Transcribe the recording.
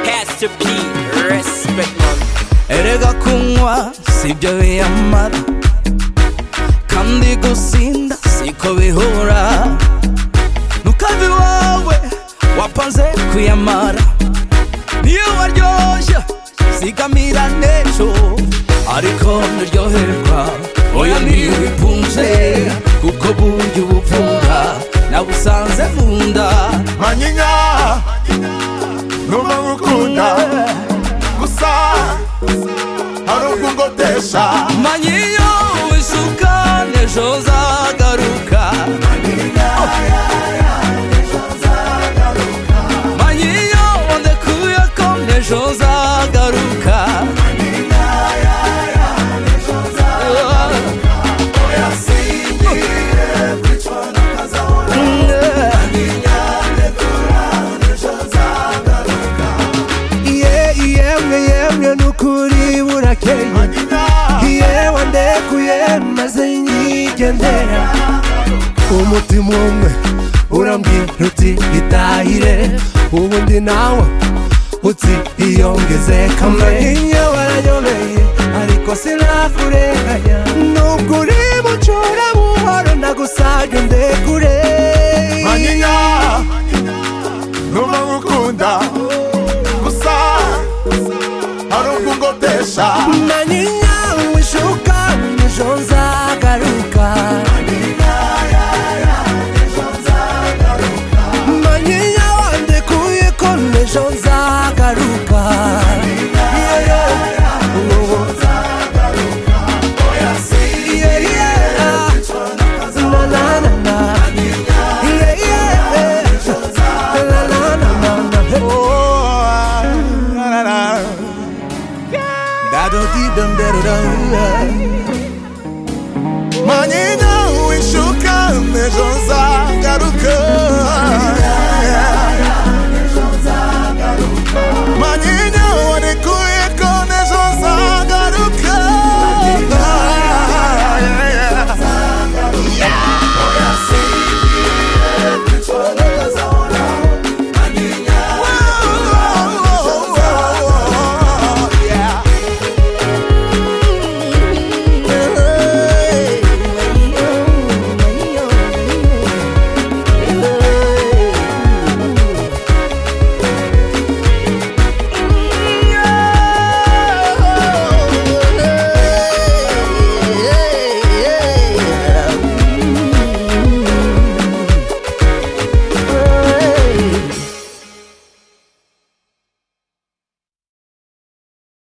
master P respect man erega kunywa sibyo biyamara kandi gusinda siko bihura ntukave iwawe wapanze kuyamara niyo waryoshya zigamira n'ejo ariko nuryoherwa oya niyo ubikunze kuko burya ubuvura nabusanze mu nda manyinya numva ngukunda gusa hari ubwo ungotesha manyiyo wisuka n'ejo uzagaruka manyiyo ndekuye ko n'ejo uzagaruka iye yemwe yemwe n'ukuri burakeye manyinya yewe ndekuye maze nyigendera umutima umwe urambwira uti itahire ubundi nawe uti iyongeze kamwe iyo barayobeye ariko sinakurenganya nubwo uri bucura buhoro ndagusabye ndekure manyinya numva ngukunda gusa hari ubwo ungotesha manyinya wishuka ejo nzagaruka manyinya wandekuye ko ejo nzagaruka Yeah, yeah. Na, na, na, na. Yeah, yeah. La, la, na, na, na. Hey. Oh, la, la, la. Dado di dum dado dum.